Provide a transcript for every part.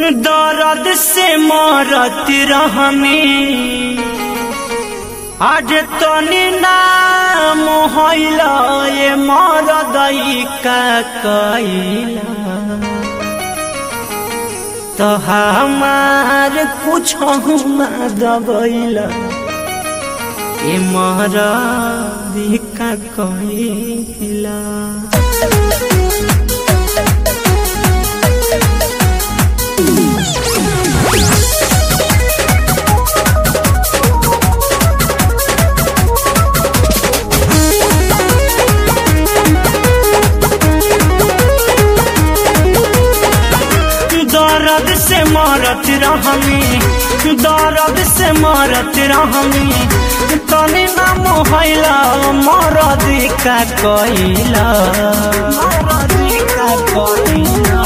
दर्द से मरत रहमी आज तनी नाम होइला ये मरदई का कैला तो हमार कुछ ना दबैला ये मरदी का कैला दर्द से मरत रहमी दर्द से मरत रहमी तनी नाम हैला मरद का कैला मरद का कैला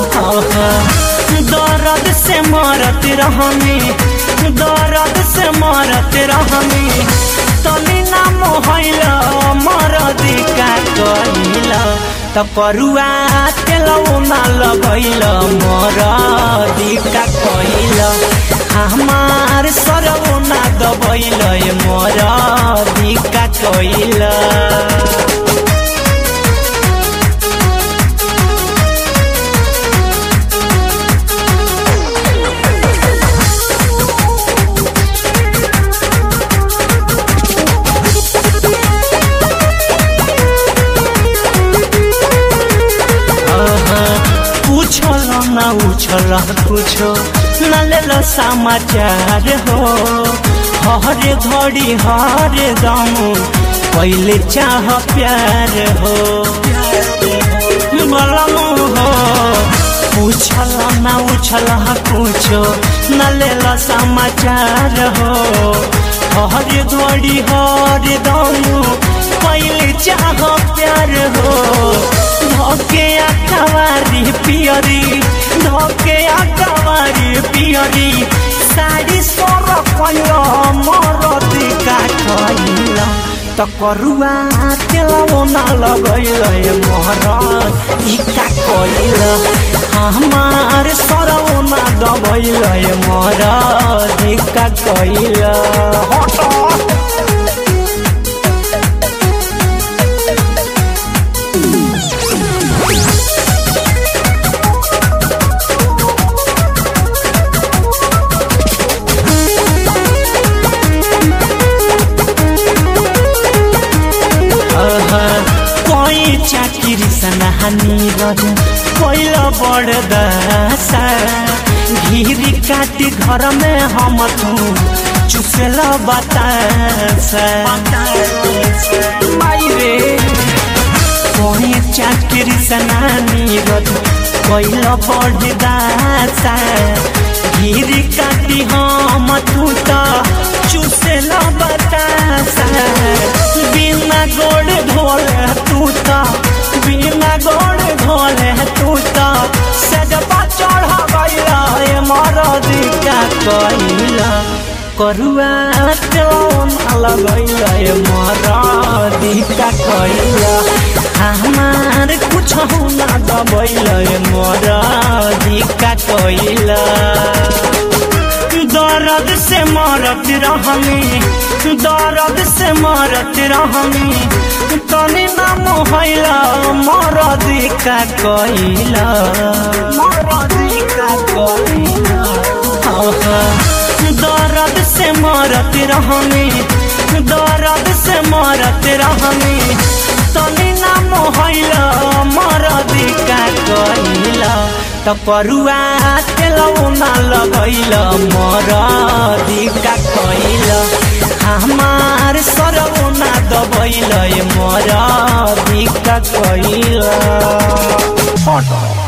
दर्द से मरत रहमी दर्द से मरत रहमी तनी नाम हैला मरद का कैला त करुआ तेलौ ना लगैल मोर दिका कैल हमार सरौ ना दबैल मोर दिका कैल पूछल न उछल कुछो न लेल समाचार हो हर घड़ी हर दम पहले चाह प्यार हो बलम हो पूछल न उछल कुछो न लेल समाचार हो हर घड़ी हर दम पहले चाह प्यार हो धोके आकावारी पियरी धोके आकावारी पियरी साड़ी सोर कयो मरदी का खइला त करुआ तेलौ ना लगैल मोहरत इका कइल हमार सरौ ना दबैल मोहरत इका कइल हट कोई चाकिरी सनहानी गर पहिला बड़ दशा घिरी काटी घर में हम तू चुसल बतासा मायरे कोई चाकिरी सनानी गर पहिला बड़ दशा घिरी काटी हम तू त चुसल बतासा बिना गोड़ ढोले तू ता बिना गोड़ ढोले तू ता सजबा चढ़ा गईला ए मरदी का कइला करुआ चौन लगैला ए मरदी का कइला हमार कुछ ना दबैला ए मरदी का कइला दर्द से मरत रहमी दर्द से मरत रहमी तनी नाम हैला मरदी का कैला मरदी का कैला दर्द से मरत रहमी दर्द से मरत रहमी तनी नाम हैला मरदी का कैला त करुआ तेलौ ना लगैल मरदी का कैल हमार सरौ ना दबैल मरदी का कैल